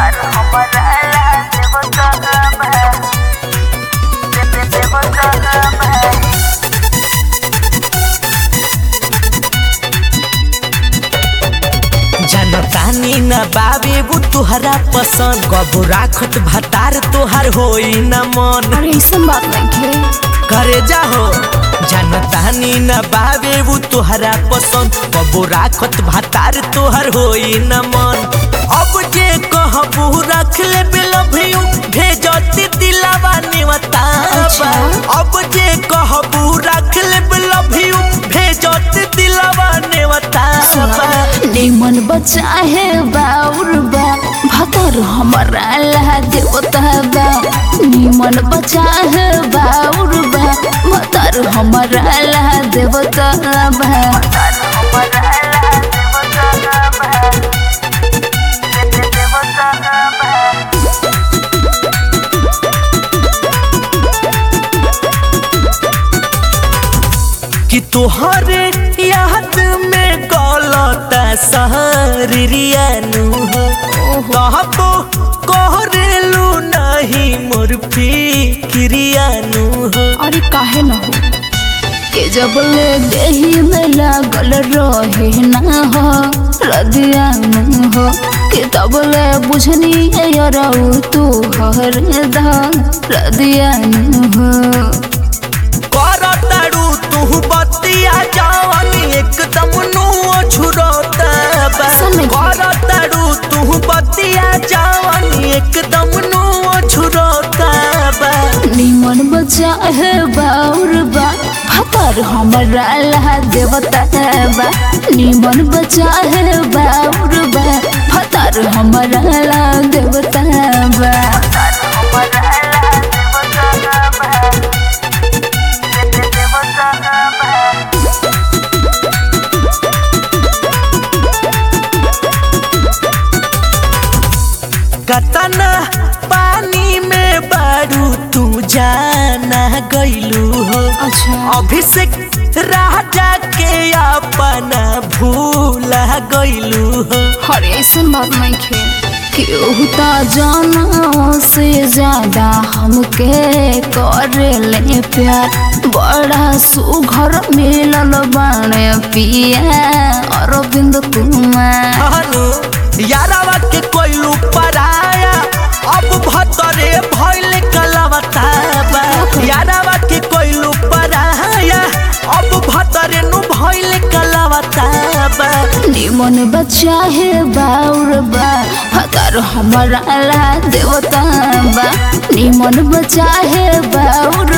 जनतानी न बाबे वो तुहरा पसंद कबो राखत भतार तोहार होई न मन अरे ऐसन बात नहीं करे जाहो जनतानी न बाबे वो तुहरा पसंद कबो राखत भतार तोहार होई न मन अब जे कहबू रख ले बिलभियू भेजती दिलावा निवताबा अच्छा। अब जे कहबू रख ले बिलभियू भेजती दिलावा निवताबा निमन बच्चा है बाउर बा भतर हमारा ला देवता बा निमन बच्चा है बाउर बा भतर हमारा ला देवता बा कि तोहरे याद में गलता सहरियानु हो कहबो कहरेलू नहीं मोर फिक्रियानु हो अरे काहे न हो के जब ले देही में लागल रहे ना हो रदिया न हो के तब ले बुझनी यरऊ तू हर दा रदिया न हो करताड़ू तू बतिया जवानी एकदम नु छुरता बा सुन के। करताड़ू तू बतिया जवानी एकदम नु छुरता बा निमन बच्चा है बाउर बा हतर हमारा ला देवता बा निमन बच्चा है बाउर बा हतर हमारा ला देवता बा कतना पानी में बारू तू जाना गईलू हो अच्छा अभिषेक राजा के अपना भूला गईलू हो हर ऐसन बात नहीं खे केहू त जाना से ज्यादा हमके करे ले प्यार बड़ा सुघर मिलल बाणे पिया अरविंद कुमार हनु यारावा के कोइलू पराया अब भतरे भइल कलवता बा यारावा के कोइलू पराया अब भतरे नु भइल कलवता बा निमन बच्चा है बाउर बा हतर हमारा ला देवता बा निमन बच्चा है बाउर